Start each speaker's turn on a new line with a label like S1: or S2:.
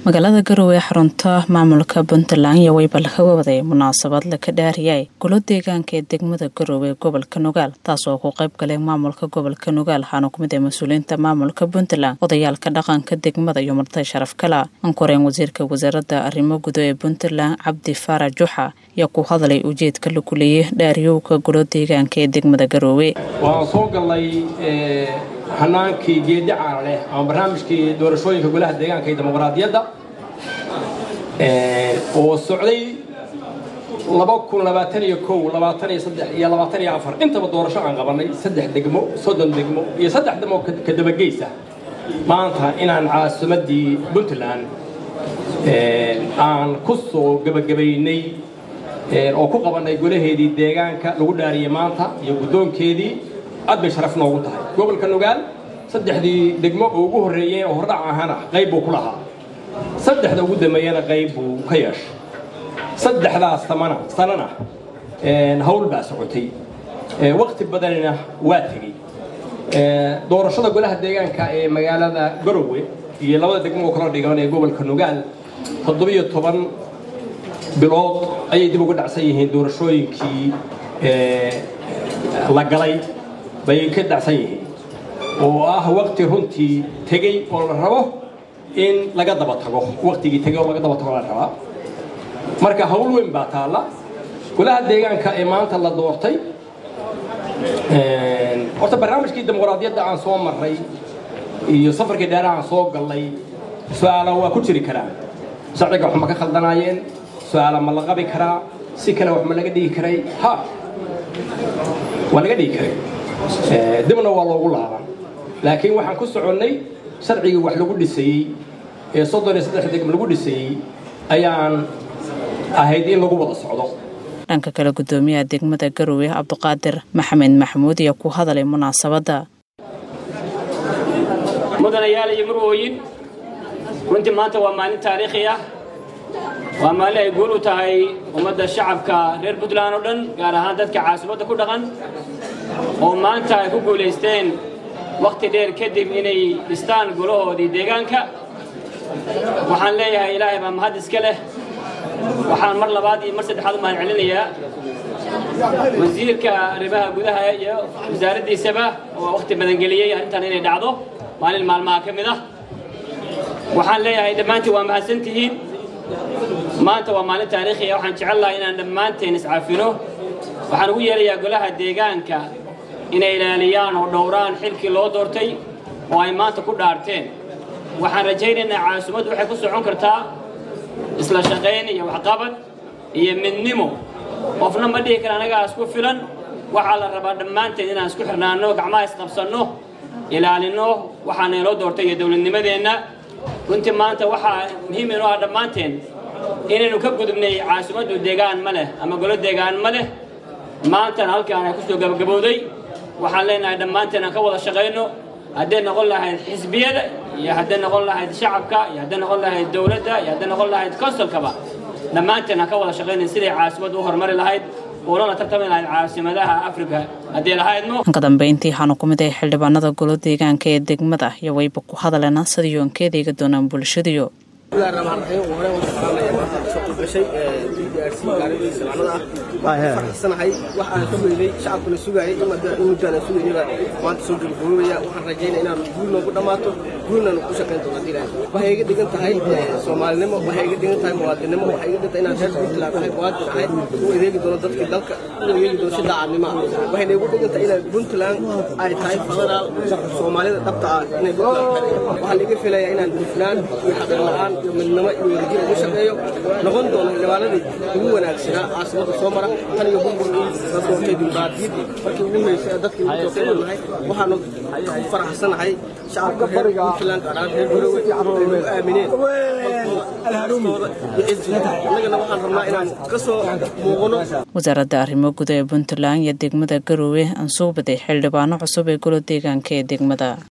S1: magaalada garowe ee xarunta maamulka puntland iyo weyba laga waday munaasabad laka dhaariyay golo deegaanka ee degmada garowe ee gobolka nugaal taas oo ku qayb galay maamulka gobolka nugaal waxaana kumid ah mas-uuliyiinta maamulka puntland odayaalka dhaqanka degmada iyo martay sharaf kala ankoreen wasiirka wasaaradda arrimo gudo ee puntland cabdi faarax juxa ayaa ku hadlay ujeedka la kuliyey dhaariyowka golo deegaanka ee degmada garowe
S2: waxaan soo galnay hanaankii geedi caana leh ama barnaamijkii doorashooyinka golaha deegaanka iyo dimuqraadiyadda oo socday iyo intaba doorasho aan qabanay saddex degmo soddon degmo iyo saddex degmo ka dabageysa maanta inaan caasimaddii puntland aan ku soo gebagabaynay oo ku qabannay golaheedii deegaanka lagu dhaariyey maanta iyo guddoonkeedii aad bay sharaf noogu tahay gobolka nugaal saddexdii degmo oo ugu horreeyeen oo hordhac ahana qayb buu ku lahaa saddexda ugu dambeeyana qayb buu ka yeeshay saddexdaas samana sanana hawl baa socotay waqti badanina waa tegey doorashada golaha deegaanka ee magaalada garowe iyo labada degmo oo kala dhigan ee gobolka nugaal toddobiyo toban bilood ayay dib uga dhacsan yihiin doorashooyinkii la galay bay ka dhacsan yihiin oo ah waqti runtii tegey oo la rabo in laga daba tago waqtigii tegey oo laga daba tago la rabaa marka hawl weyn baa taalla golaha deegaanka ee maanta la doortay horta barnaamijkii dimuqraadiyadda aan soo marray iyo safarkii dheeraha aan soo gallay su-aala waa ku jiri karaan sharciga wax ma ka khaldanaayeen su-aala ma la qabi karaa si kale wax ma laga dhigi karay ha waa laga dhigi karay dibna waa loogu laaban laakiin waxaan ku soconnay sharcigii wax lagu dhisayey ee soddon iyo saddex degm lagu dhisayey ayaan ahayd in lagu wada socdo
S1: dhanka kale guddoomiyaha degmada garowe cabduqaadir maxamed maxamuud ayaa ku hadalay munaasabadda
S3: mudanayaal iyo murwooyin runtii maanta waa maalin taariikhi ah waa maalin ay guul u tahay ummadda shacabka reer puntland oo dhan gaar ahaan dadka caasimadda ku dhaqan oo maanta ay ku guulaysteen wakhti dheer kadib inay dhistaan golahoodii deegaanka waxaan leeyahay ilaahay baa mahad iska leh waxaan mar labaad iyo mar saddexaad u mahad celinayaa wasiirka arrimaha gudaha iyo wasaaraddiisaba oo wakhti badan geliyey arrintan inay dhacdo maalin maalmaha ka mid ah waxaan leeyahay dhammaantiin waa mahadsantihiin maanta waa maalin taariikhi ah waxaan jecel lahay inaan dhammaanteen iscafino waxaan ugu yeerayaa golaha deegaanka inay ilaaliyaan oo dhowraan xilkii loo doortay oo ay maanta ku dhaarteen waxaan rajaynaynaa caasimaddu waxay ku socon kartaa isla shaqayn iyo waxqabad iyo midnimo qofna ma dhihi kara anagaa isku filan waxaa la rabaa dhammaanteen inaan isku xirnaanno gacmaha isqabsanno ilaalinno waxaana inoo doortay iyo dowladnimadeenna runtii maanta waxaa muhiim inoo ah dhammaanteen inaynu ka gudubnay caasimaddu deegaan ma leh ama golo deegaan ma leh maantana halkaan ay ku soo gabagabowday waxaan leenahay dhammaanteen aan ka wada shaqayno hadday noqon lahayd xisbiyada iyo hadday noqon lahayd shacabka iyo hadday noqon lahayd dowladda iyo hadday noqon lahayd konsolkaba dhammaanteen aan ka wada shaqaynayn siday caasimaddu u horumari lahayd oolana tartami lahayd caasimadaha afrika haddii lahaydno
S1: ka dambeyntii waxaanu ku mid ahay xildhibaanada golo deegaanka ee degmada iyo wayba ku hadaleena sidii oon ka adeegi doonaan bulshadiyo
S4: faraxsanahay wax aan ka weynay shacabkuna sugaayay in muddaan aan sugaynayba maanta soo gabagaboobaya waxaan rajaynaya inaan guul noogu dhammaato guulnaan ku shaqayn doono haddii ilaahay waxay iga dhigan tahay soomaalinimo waxay iga dhigan tahay muwaadinimo waxay iga dhigan tahay inaan reer puntland ahay muwaadin ahay u adeegi doono dadkii dalka u adeegi doono si daacadnimo ah waxayna igu dhigan tahay inaan puntland ay tahay federaal soomaalida dhabta ah inay puntland tahay waxaa laiga filayaa inaan hufnaan iyo xaqir la-aan iyo midnimo iyo wadajir ugu shaqeeyo noqon doono xildhibaanadii ugu wanaagsanaa caasimada soo mara tan iyo burburkii la doortay dimuqraadiyaddii markii ugu horeysay dadkii ugu doortay nahay waxaanu ku faraxsanahay shacabka reer puntland gaar ahaan reer garowe ay nagu aamineen annagana waxaan rabnaa inaan ka soo muuqano
S1: wasaaradda arrimo guda ee puntland iyo degmada garowe aan soo baday xildhibaano cusub ee golo deegaanka ee degmada